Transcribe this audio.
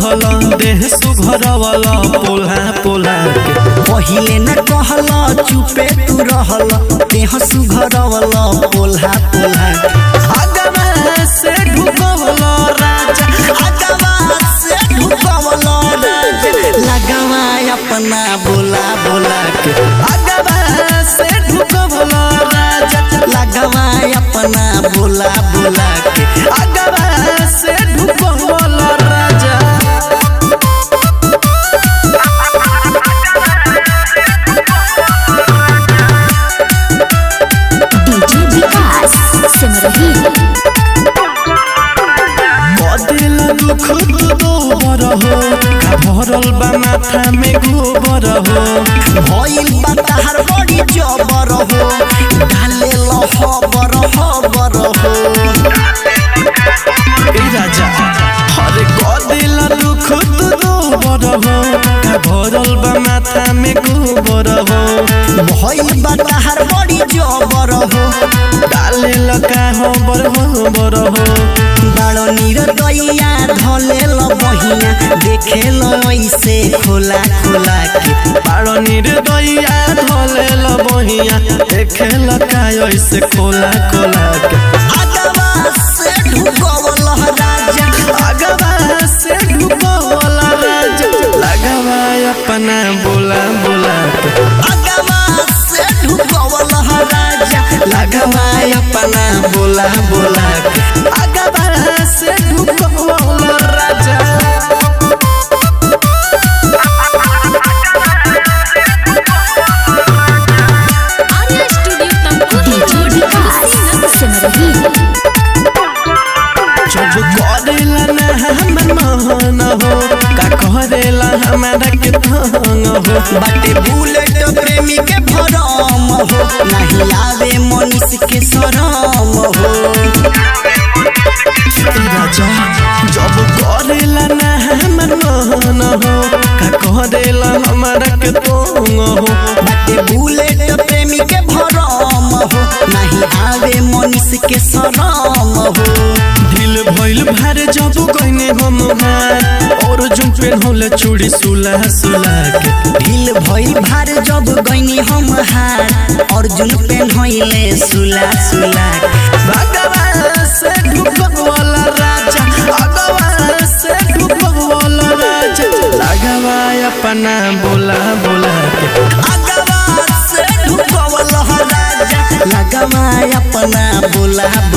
रहल देह सुघरवल पोल्हा पोल्हा के पहिले न कहल चुपे तू रहल देह सुघरवल पोल्हा पोल्हा अगवा से ढुकवल राजा अगवा से ढुकवल राजा लगवा अपना बोला बोला के अगवा से ढुकवल राजा लगवा अपना बोला बोला के अगवा से ढुकवल राजा डीजे विकास सिमरही बदिल दुख तू दोबर हो का भरल बा माथा में गोबर हो भइल बा तहार बड़ी जबर हो डाले ल हबर हबर हो ए राजा हरे बदिल दुख तू दोबर हो का भरल बा माथा में गोबर हो भइल बा तहार बड़ी जबर हो डाले लका हो बर हो बर हो बड़ो निरदैया धले ल बहिया देखे ल ऐसे खोला खोला के बारो निर्दया धले ल बहिया देखे लका ऐसे खोला खोला के अगवा से ढुकवल राजा अगवा से ढुकवल राजा लगवा अपना बोला बोला के अगवा से ढुकवल राजा लगवा अपना बोला बोला के अगवा से ढुकवल राजा आर्या स्टूडियो तमकुही डीजे विकास सिमरही जब करेला ना हमर मन हो का करेला हमारा के तंग हो बाटे बुलेट प्रेमी के भरम हो नहीं आवे मनीष के शरम हो राजा जब करेला ना हमर मन हो का करेला हमारा के तंग हो बाटे बुलेट प्रेमी के भरम हो नहीं आवे मनीष के शरम हो ढील भइल भार जब गइने हम हार और जुन पेन होले चूड़ी सुला सुला के ढील भइल भार जब गइनी हम हार अर्जुन पेन होइले सुला सुला भगवान से ढुकवाला राजा भगवान से ढुकवाला राजा लगवा अपना बोला बोला के अगवा से ढुकवल राजा लगवा अपना बोला